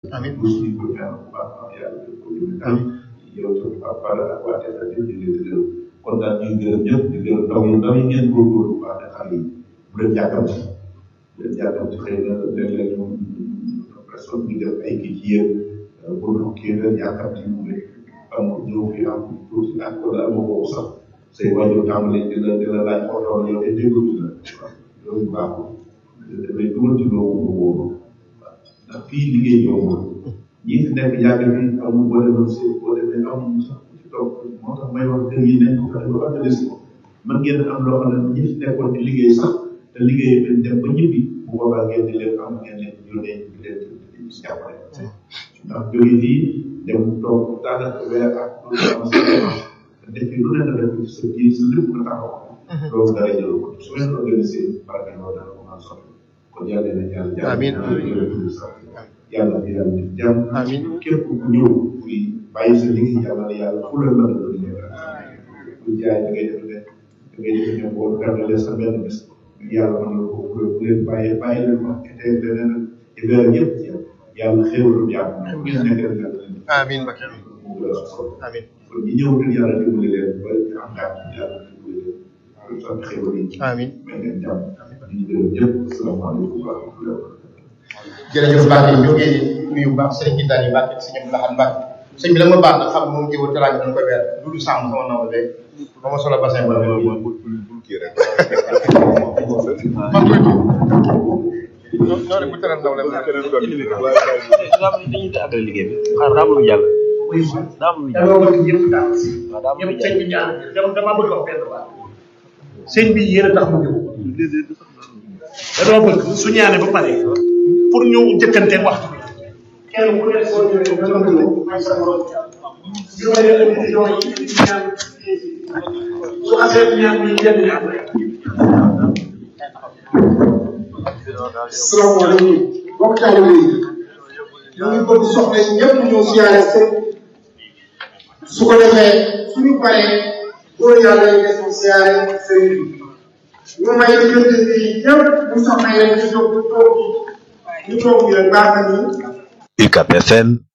amiin aussi ñu koy ñaan bu baax a baax yàlla def ko jëm kanam yow tam ak Fada ak waa Teta ñëpp ñu ngi leen di gërëm kon daal ñu ngi gërëm ñëpp di gërëm ndaw yi ndaw yi ngeen góorgóorlu bu baax ne xale yi bu leen jàkkamti bu leen jàkkamti xëy na léeg-léeg ñoom personne bi def ay kii ci yéen pour kii leen jàkkamti mu ne am ñëw fi am tuuti ak wala amoo ko sax say wàññi tàmbali di la di la laaj oto yow de déglu la loolu baaxul dafay dugal ci loo wóoru ndax fii liggéey yombul ñi fi nekk yàgg fi amul boo demoon si boo demee amul sax ci toog moo tax may wax kër yi nañ ko fexe ba organiser ko mën ngeen am loo xam ne ñi fi nekkoon di liggéey sax te liggéey bi dem ba ñibbi bu boobaa ngeen di leen am ngeen leen yónnee di leen di si jàppale ndax jóge fii dem toog daanaka weer ak loolu am sa def fi lu ne nga def ci sa biir sa lépp nga taxaw loolu dara jël ko su leen organisé barke loolu dana ko mën a sotti kon yàlla na yàlla jàmm Amiin. yàlla fi yàlla def jàmm Amiin. képp ku ñëw fii bàyyi sa liggéey yàlla na yàlla fu la mën a doon ñëw ku jaay da ngay def ne da ngay def ne boo gàddalee sa benn bés yàlla mën na ko bu bu leen bàyyee bàyyi leen ko te leneen ci weer yëpp ci yow yàlla xéewalu jàmm gis nekk rek yàlla leen amiin Mbacke mu gën a solo amiin kon ñi ñëw te yàlla dimbali leen ba ñu am jàmm yàlla dimbali leen sant xéwal yi amiin may leen jàmm di gërëm ñëpp asalaamaaleykum wa rahmatulah jërëjëf Mbacke ñu ngi nuyu bu baax sëriñ Gindaan yi Mbacke sëñ Abdou Lahad Mbacke sëñ bi la ma baax na xam moom jiwu teraanga dañ koy weer du du sàmm sama naw de ba ma solo bassin ba la ma bii man koy tuub ñoo ne bu teral ndaw la dañuy àggale liggéey bi xaar daa am lu jàll daa am lu jàll dama bëgg ñëpp daal waaw daa am lu ñëpp sëñ jàll bi ñaan dama dama bëgg wax benn baat sëñ bi yéen a tax mu ñëw dama bëgg su ñaane ba pare pour ñu jëkkante waxtu bi kenn ku nekk soo ñëwee da nga ñëw may sa morom juróomi émission yi ñaan su xasee ñaan yi yenn ñaan rek salaamaaleykum mbokk taalibe yi ñu ngi bëgg soxla yi ñëpp ñëw siyaare sëñ su ko defee suñu paree góor yàlla yi des mu siyaare sëñ bi ñu may diggante bi ñëpp bu soxla yi ñu jóg ñu toog ñu toog ñu baax na ni UCAP FM